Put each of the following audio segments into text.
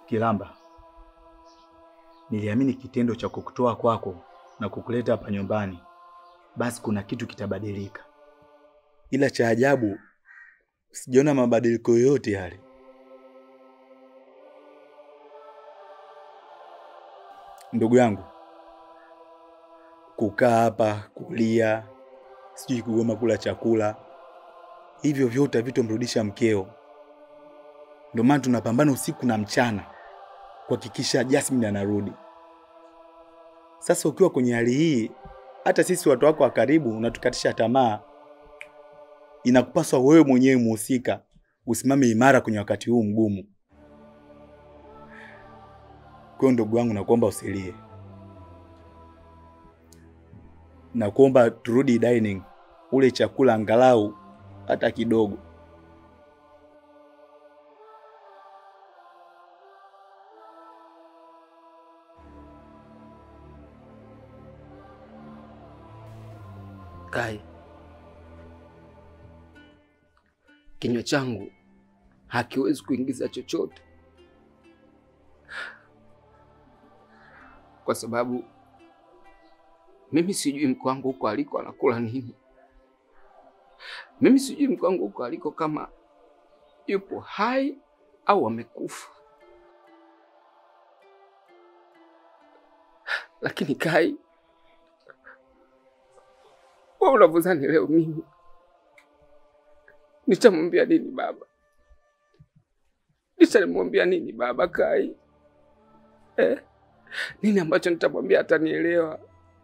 Kilamba, niliamini kitendo cha kukutoa kwako na kukuleta hapa nyumbani, basi kuna kitu kitabadilika, ila cha ajabu sijaona mabadiliko yoyote yale. Ndugu yangu, kukaa hapa kulia, sijui kugoma kula chakula, hivyo vyote havitomrudisha mkeo. Ndio maana tunapambana usiku na mchana kuhakikisha Jasmine anarudi. Sasa ukiwa kwenye hali hii, hata sisi watu wako wa karibu unatukatisha tamaa. Inakupaswa wewe mwenyewe muhusika usimame imara kwenye wakati huu mgumu. Kwa hiyo ndugu wangu, nakuomba usilie, nakuomba turudi dining, ule chakula angalau hata kidogo. Kai, kinywa changu hakiwezi kuingiza chochote kwa sababu mimi sijui mke wangu huko aliko anakula nini. Mimi sijui mke wangu huko aliko kama yupo hai au amekufa. Lakini Kai, wewe unavyozani leo mimi nitamwambia nini baba? Nitamwambia nini baba Kai eh? Nini ambacho nitamwambia atanielewa?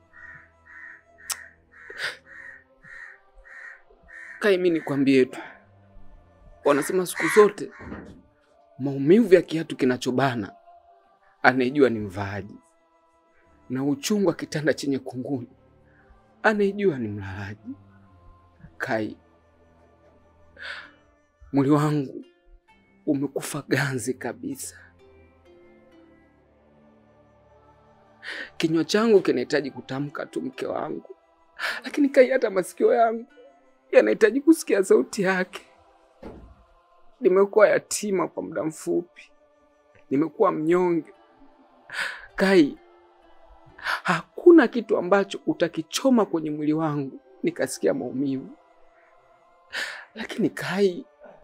Kai, mimi nikwambie tu, wanasema siku zote maumivu ya kiatu kinachobana anayejua ni mvaaji, na uchungu wa kitanda chenye kunguni anayejua ni mlalaji. Kai, mwili wangu umekufa ganzi kabisa. Kinywa changu kinahitaji kutamka tu mke wangu, lakini Kai, hata masikio yangu yanahitaji kusikia sauti yake. Nimekuwa yatima kwa muda mfupi, nimekuwa mnyonge. Kai, hakuna kitu ambacho utakichoma kwenye mwili wangu nikasikia maumivu, lakini Kai,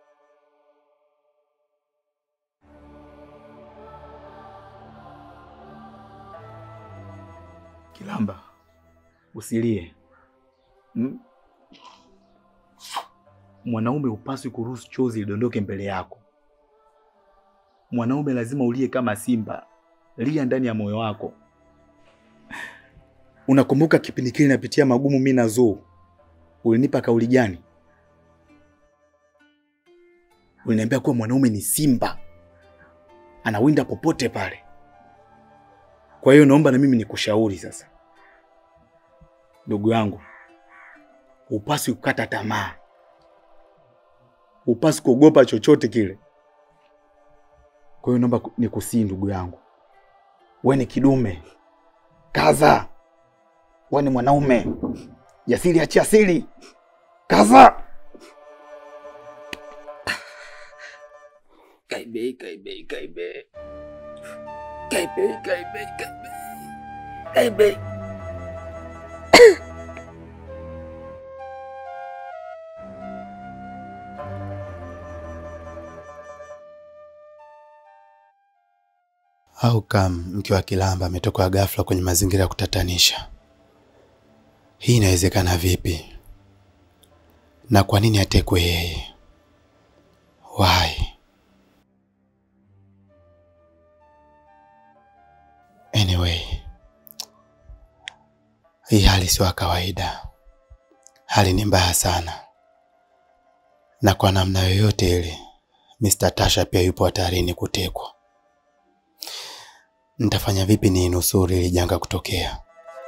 Kilamba, usilie mm? Mwanaume hupaswi kuruhusu chozi lidondoke mbele yako. Mwanaume lazima ulie kama simba, lia ndani ya moyo wako. Unakumbuka kipindi kile napitia magumu mimi na Zuu, ulinipa kauli gani? Uliniambia kuwa mwanaume ni simba, anawinda popote pale. Kwa hiyo naomba na mimi nikushauri sasa, ndugu yangu, hupaswi kukata tamaa, hupaswi kuogopa chochote kile. Kwa hiyo naomba nikusii, ndugu yangu, we ni kidume, kaza. We ni mwanaume jasiri, achia siri, kaza. Kaibe, kaibe, kaibe. Kaibe, kaibe, kaibe. Kaibe. Au kam mke wa Kilamba ametoka ghafla kwenye mazingira ya kutatanisha. Hii inawezekana vipi? Na kwa nini atekwe yeye? Why? Anyway, hii hali sio ya kawaida. Hali ni mbaya sana, na kwa namna yoyote ile Mr. Tasha pia yupo hatarini kutekwa. Nitafanya vipi ni nusuru ili janga kutokea?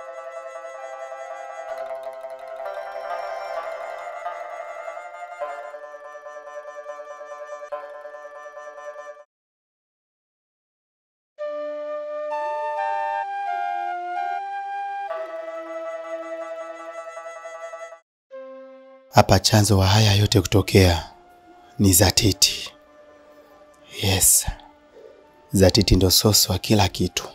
Hapa chanzo wa haya yote kutokea ni Zatiti. Yes, Zatiti ndo sosi wa kila kitu.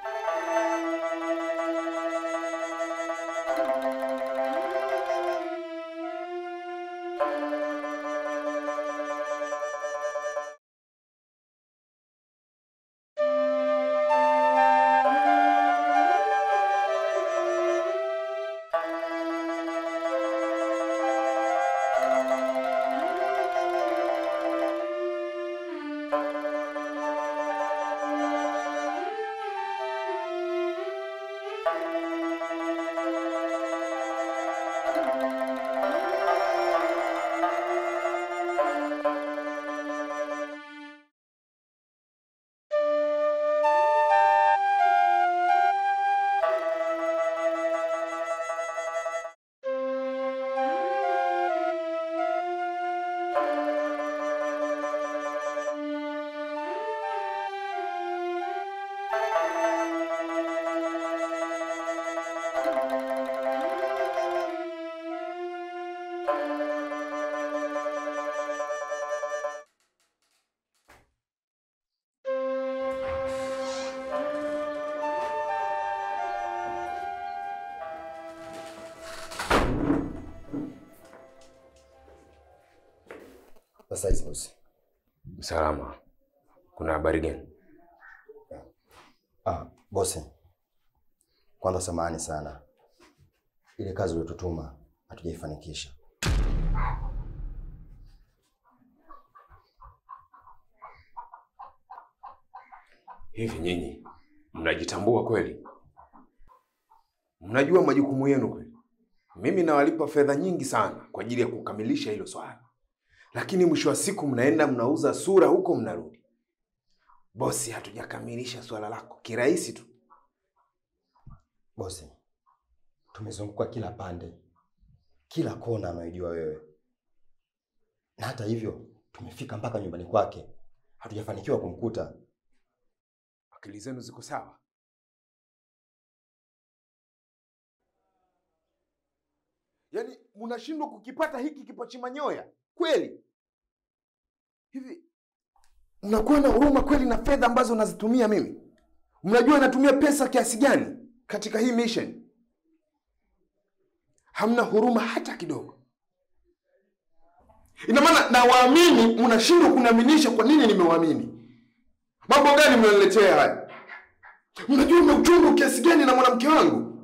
Sasa hizi bosi. Salama. Kuna habari gani? Ah, bosi. Kwanza samahani sana. Ile kazi uliyotutuma hatujaifanikisha. Hivi nyinyi mnajitambua kweli? Mnajua majukumu yenu kweli? Mimi nawalipa fedha nyingi sana kwa ajili ya kukamilisha hilo swala, lakini mwisho wa siku mnaenda mnauza sura huko, mnarudi bosi, hatujakamilisha swala lako kirahisi tu. Bosi, tumezunguka kila pande, kila kona anayojua wewe, na hata hivyo tumefika mpaka nyumbani kwake, hatujafanikiwa kumkuta. Akili zenu ziko sawa? Yaani mnashindwa kukipata hiki kipochi manyoya kweli? Hivi mnakuwa na huruma kweli na fedha ambazo nazitumia mimi? Mnajua natumia pesa kiasi gani katika hii mission? Hamna huruma hata kidogo. Ina maana nawaamini, mnashindwa kuniaminisha. Kwa nini nimewaamini? Mambo gani mnaniletea haya? Mnajua mna uchungu kiasi gani na mwanamke wangu?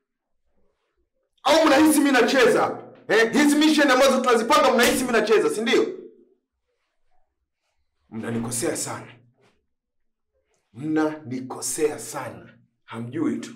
Au mnahisi mimi nacheza eh? Hizi mission ambazo tunazipanga mnahisi mimi nacheza, si ndio? Mnanikosea sana, mnanikosea sana, hamjui tu.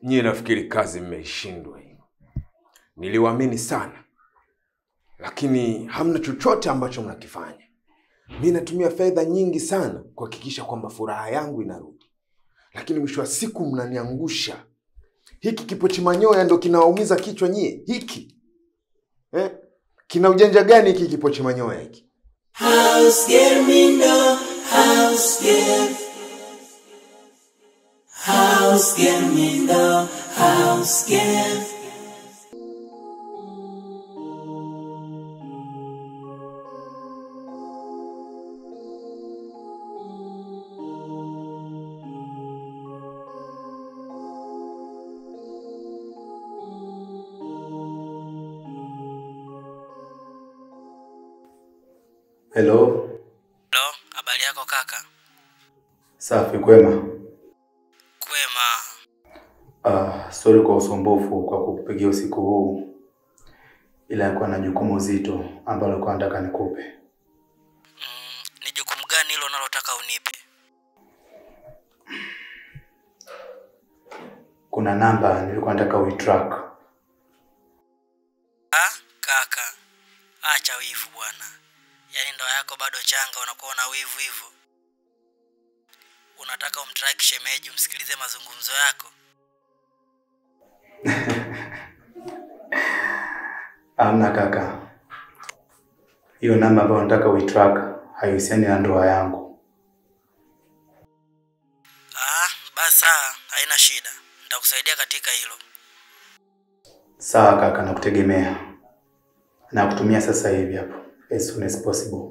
Nyie nafikiri kazi mmeishindwa hii. Niliwaamini sana, lakini hamna chochote ambacho mnakifanya. Mi natumia fedha nyingi sana kuhakikisha kwamba furaha yangu inarudi, lakini mwisho wa siku mnaniangusha. Hiki kipochi manyoya ndo kinawaumiza kichwa nyie? Hiki eh? Kina ujanja gani hiki kipochi manyoya hiki? House girl, me know. House girl. House girl, me know. House girl. Hello, Hello, habari yako kaka? safi kwema. Kwema. Ah, sorry kwa usumbufu kwa kukupigia usiku huu, ila yakuwa na jukumu zito ambalo nilikuwa nataka nikupe. Mm, ni jukumu gani hilo unalotaka unipe? Kuna namba nilikuwa nataka uitrack. Ah, kaka. Acha wivu bwana. Yaani ndoa yako bado changa unakuwa na wivu hivyo. Unataka umtrack shemeji umsikilize mazungumzo yako? Amna kaka, hiyo namba ambayo nataka uitrack haihusiani na ndoa yangu. Ah, basi sawa, haina shida. Nitakusaidia katika hilo. Sawa kaka, nakutegemea. Nakutumia sasa hivi hapo, as soon as possible.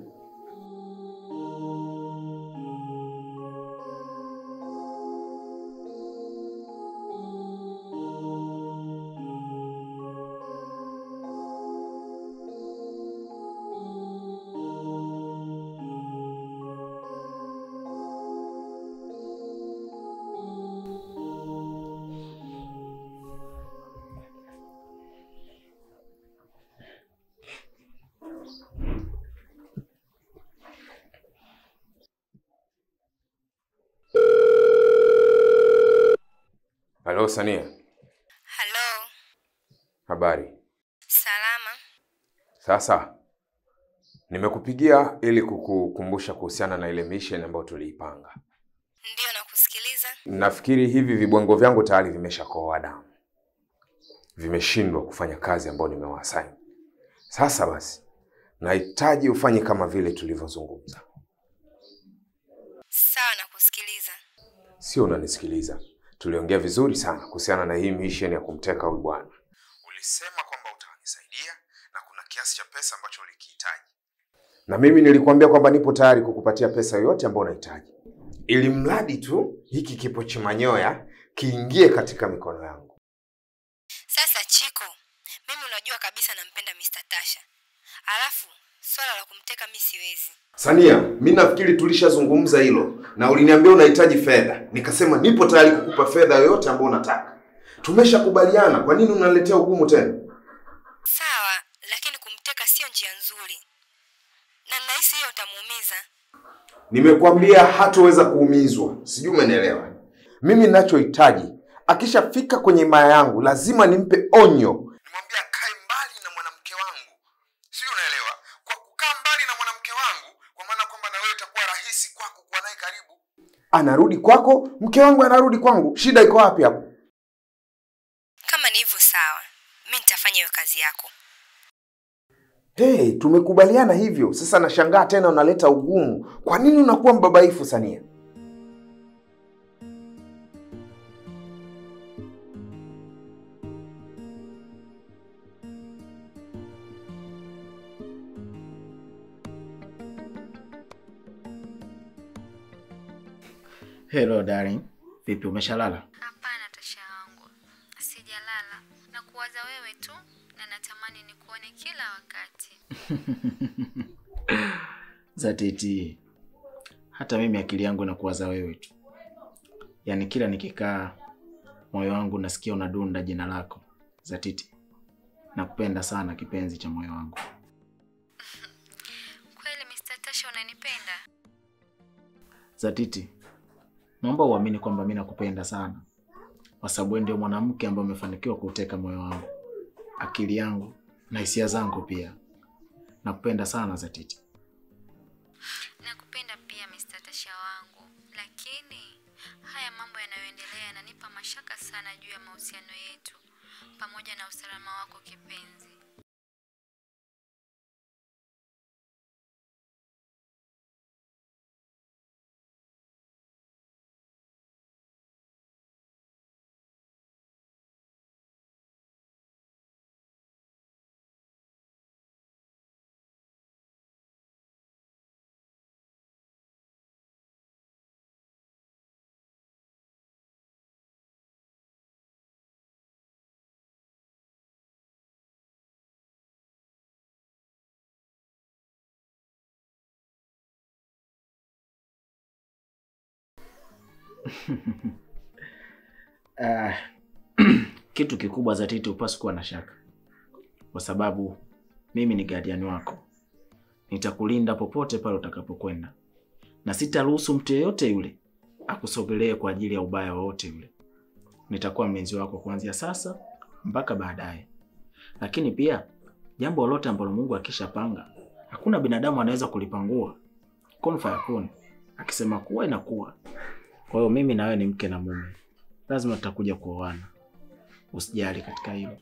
Halo Sania, Halo, habari? salama. Sasa nimekupigia ili kukukumbusha kuhusiana na ile mission ambayo tuliipanga. Ndiyo, nakusikiliza. Nafikiri hivi vibwengo vyangu tayari vimeshakoa damu, vimeshindwa kufanya kazi ambayo nimewaassign. Sasa basi, nahitaji ufanye kama vile tulivyozungumza. Sawa, nakusikiliza. Sio unanisikiliza? Tuliongea vizuri sana kuhusiana na hii mission ya kumteka huyu bwana. Ulisema kwamba utanisaidia na kuna kiasi cha pesa ambacho ulikihitaji, na mimi nilikuambia kwamba nipo tayari kukupatia pesa yoyote ambayo unahitaji, ili mradi tu hiki kipochi manyoya kiingie katika mikono yangu. Sasa Chiko, mimi unajua kabisa nampenda Mr. Tasha, alafu swala la kumteka mi siwezi. Sania, mi nafikiri tulishazungumza hilo na uliniambia unahitaji fedha, nikasema nipo tayari kukupa fedha yoyote ambayo unataka. Tumeshakubaliana, kwa nini unaletea ugumu tena? Sawa, lakini kumteka sio njia nzuri, na nahisi hiyo utamuumiza. Nimekuambia hatoweza kuumizwa, sijui umenielewa. Mimi ninachohitaji akishafika kwenye maya yangu lazima nimpe onyo, nimwambia akae mbali na mwanamke wangu, sijui unaelewa. Kwa kukaa mbali na mwanamke wangu, kwa maana kwamba na wewe itakuwa rahisi kwako kuwa naye karibu. Anarudi kwako, mke wangu anarudi kwangu, shida iko wapi hapo? Kama ni hivyo sawa, mi nitafanya hiyo kazi yako. Hey, tumekubaliana hivyo. Sasa nashangaa tena unaleta ugumu. Kwa nini unakuwa mbabaifu Sania? Hello darling, vipi umeshalala? Hapana Tasha wangu, sijalala na kuwaza wewe tu, na natamani nikuone kila wakati. Zatiti, hata mimi akili yangu inakuwaza wewe tu, yaani kila nikikaa moyo wangu nasikia unadunda jina lako Zatiti. Nakupenda sana kipenzi cha moyo wangu. Kweli Mr. Tasha unanipenda? Zatiti, naomba uamini kwamba mi nakupenda sana, kwa sababu wewe ndio mwanamke ambaye umefanikiwa kuuteka moyo wangu, akili yangu na hisia zangu pia. Nakupenda sana Zatiti. Nakupenda pia Mr. Tasha wangu, lakini haya mambo yanayoendelea yananipa mashaka sana juu ya mahusiano yetu pamoja na usalama wako kipenzi. Ah, kitu kikubwa Zatiti, hupaswi kuwa na shaka, kwa sababu mimi ni guardian wako. Nitakulinda popote pale utakapokwenda, na sitaruhusu mtu yeyote yule akusogelee kwa ajili ya ubaya wowote yule. Nitakuwa mlinzi wako kuanzia sasa mpaka baadaye. Lakini pia jambo lolote ambalo Mungu akishapanga, hakuna binadamu anaweza kulipangua. Kun fayakun, akisema kuwa inakuwa. Kwa hiyo mimi na wewe ni mke na mume, lazima tutakuja kuoana. Usijali katika hilo.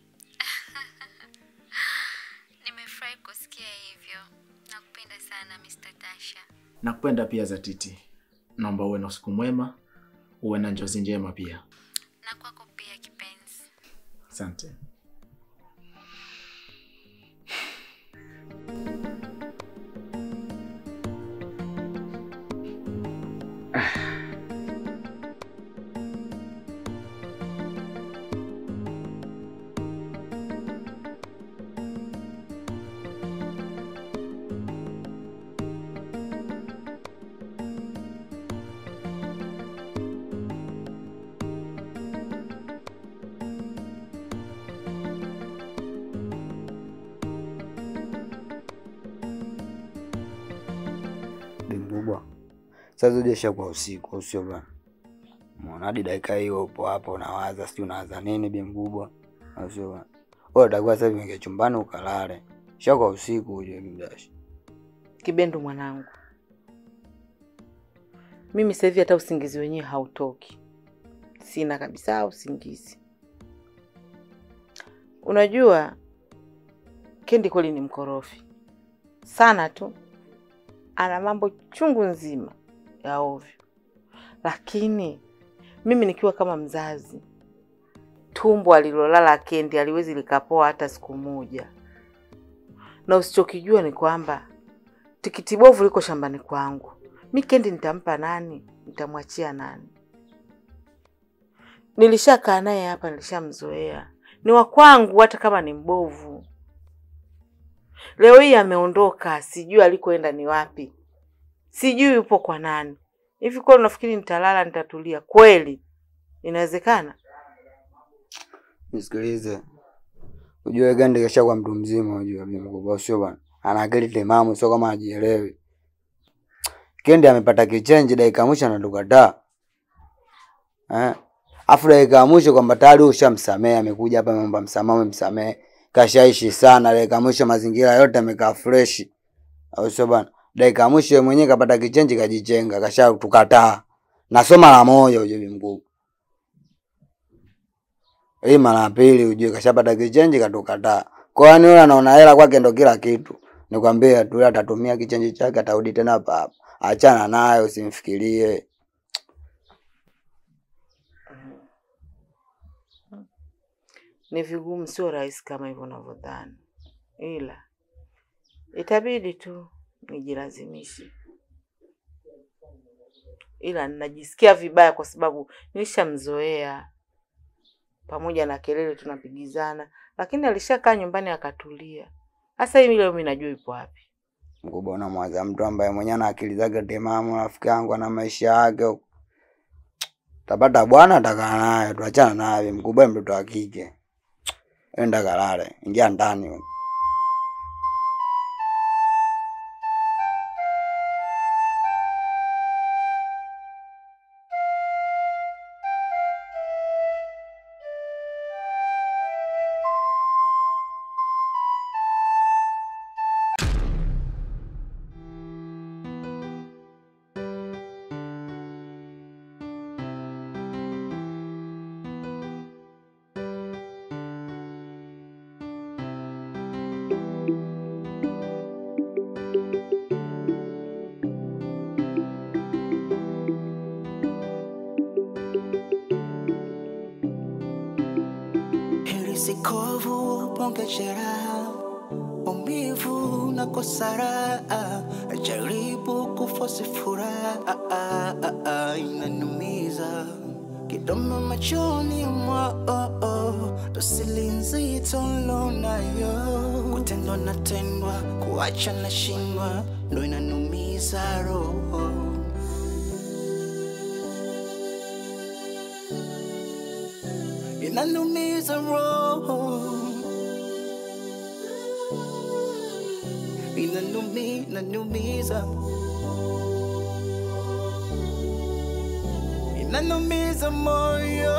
Nimefurahi kusikia hivyo. Nakupenda sana Mr. Tasha. Nakupenda pia Zatiti, naomba uwe na usiku mwema, uwe na njozi njema pia. Na kwako pia kipenzi. Asante. Bi mkubwa, sasa ujasha kwa usiku, au sio bwana? Muona hadi dakika hiyo upo hapo unawaza, sijui unawaza nini bi mkubwa, au sio bwana? Wewe utakuwa sasa hivi ingia chumbani ukalale, sha kwa usiku uje mdashi. Kibendo mwanangu, mimi sasa hivi hata usingizi wenyewe hautoki, sina kabisa usingizi. Unajua Kendi kweli ni mkorofi sana tu, ana mambo chungu nzima ya ovyo, lakini mimi nikiwa kama mzazi, tumbo alilolala Kendi aliwezi likapoa hata siku moja, na usichokijua ni kwamba tikiti bovu liko shambani kwangu. Mi Kendi nitampa nani? Nitamwachia nani? Nilishakaa naye hapa, nilishamzoea, ni wa kwangu, hata kama ni mbovu. Leo hii ameondoka, sijui alikoenda ni wapi, sijui yupo kwa nani. Hivi kweli unafikiri nitalala nitatulia kweli? Inawezekana? Nisikilize, ujue Gandi kesha kwa mtu mzima, ujue bi mkubwa, au sio bwana? Ana akili timamu, sio kama hajielewi. Kendi amepata kichenji dakika ya mwisho anatukataa eh? Afu dakika ya mwisho kwamba tayari wewe ushamsamehe, amekuja hapa ameomba msamaha, umemsamehe, kashaishi sana. Dakika ya mwisho mazingira yote amekaa fresh, au sio bwana? Dakika ya mwisho yeye mwenyewe kapata kichenji, kajichenga, kashatukataa. Nasoma la moja, ujue bi mkubwa. Hii mara ya pili ujue kashapata kichenji katukataa. Kwa hiyo yule anaona hela kwake ndo kila kitu. Nikwambie tu yule atatumia kichenji chake atarudi tena hapa hapa. Achana naye usimfikirie. Ni vigumu, sio rahisi kama hivyo unavyodhani, ila itabidi tu nijilazimishe, ila ninajisikia vibaya kwa sababu nilishamzoea pamoja na kelele tunapigizana, lakini alishakaa nyumbani akatulia. Sasa hivi leo mimi najua yupo wapi. Mkubwa unamwaza mtu ambaye mwenyewe ana akili zake timamu, rafiki yangu ana maisha yake. huko. Tapata bwana atakaa naye, tuachana naye. Mkubwa mtoto wa kike. Enda kalale, ingia ndani. wewe. nahisi kovu, bonge jeraha, maumivu na kosara, jaribu kufosi furaha, inanumiza kidomo machoni mwao, dosili nzito lonayo, kutendwa natendwa, kuacha nashindwa, ndo inanumiza roho. inanumiza roho, inanumi, inanumiza, inanumiza moyo,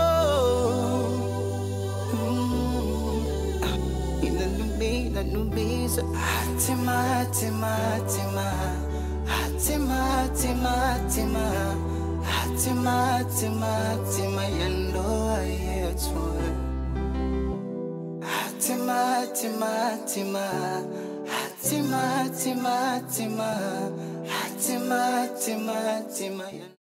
Mm, ah, inanumi, inanumiza, hatima, hatima, hatima, hatima, hatima, hatima, hatima, hatima, hatima ya ndoa yetu. Hatima, hatima, hatima, hatima, hatima, hatima, hatima, hatima, hatima ya